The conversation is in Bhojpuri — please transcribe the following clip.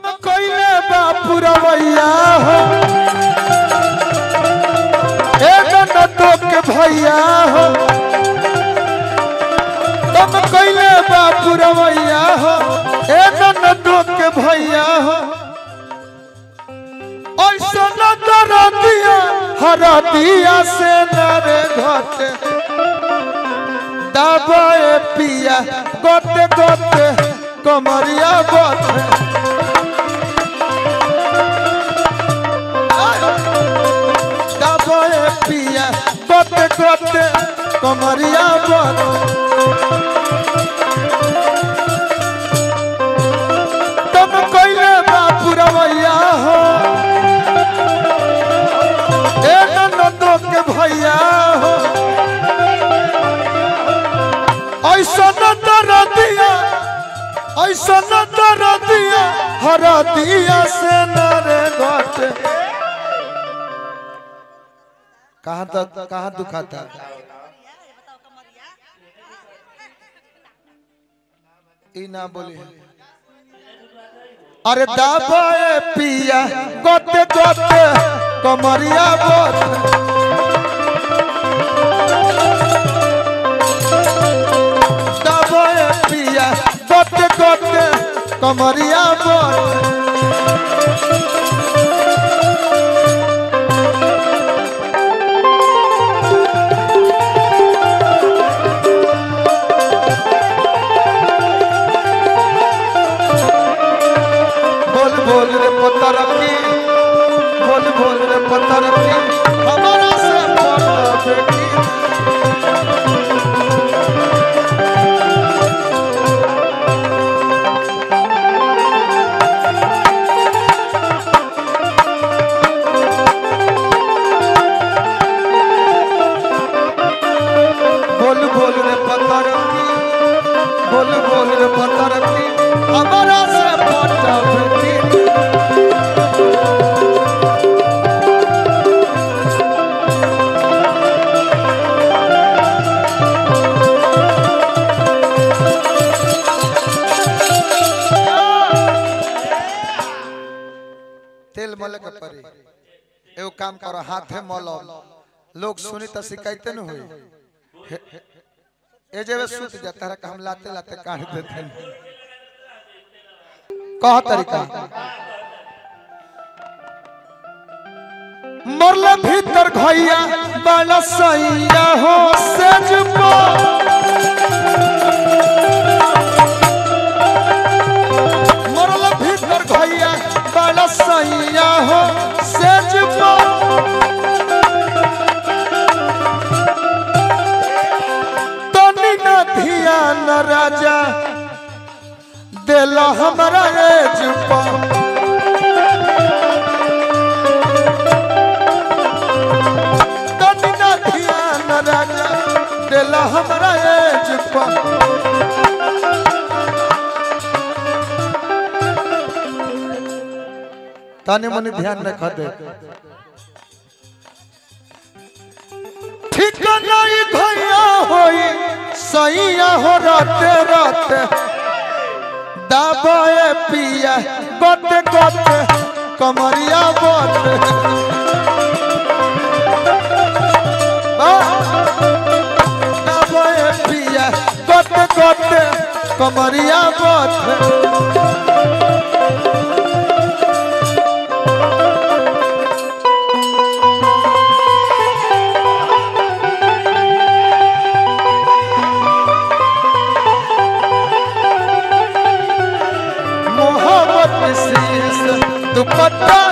तुम कोइले बापुरवैया हो ए ननदो के भैया हो तुम कोइले बापुरवैया हो ए ननदो के भैया हो ऐसा न कर दिया हरा दिया से नरे घटे दबाए पिया गोते गोते कमरिया गोते दबाए पिया गोते गोते कमरिया गोते तुम कोइले बापुरवैया हो ए ननदो के भैया हो ऐसा न तर दिया ऐसा न तर दिया हरा दिया से नरे घटे कहाँ तक कहाँ दुखाता ई ना बोली अरे दाबाए पिया गोते गोते कमरिया बोते दाबाए पिया गोते गोते कमरिया बोते बोल बोल रे पत्थर की बोल बोल रे पत्थर की हमारा से पत्थर बेटी बोल बोल रे पत्थर की बोल बोल रे पत्थर की हमारा से पत्थर बेटी तेल मले के परी एगो काम करो हाथे मलो लोग सुनी तो शिकायते न हुई हे- हे- ए जेबे सुत जाता है हम लाते लाते काट देते हैं कह तरीका मरले भीतर घैया बाला सैया हो सेज मरले भीतर घैया बाला सैया हो सेज तनी न ध्यान राजा दिला हमारा एज पर तनी न ध्यान राजा दिला हमारा एज पर तनी मनी ध्यान रख दे ठीक नहीं भैया होई सैया हो राते राते दाबाए पिया गोते गोते कमरिया बोते दाबाए पिया गोते गोते कमरिया बोते मोहब्बत शीश दुपट्टा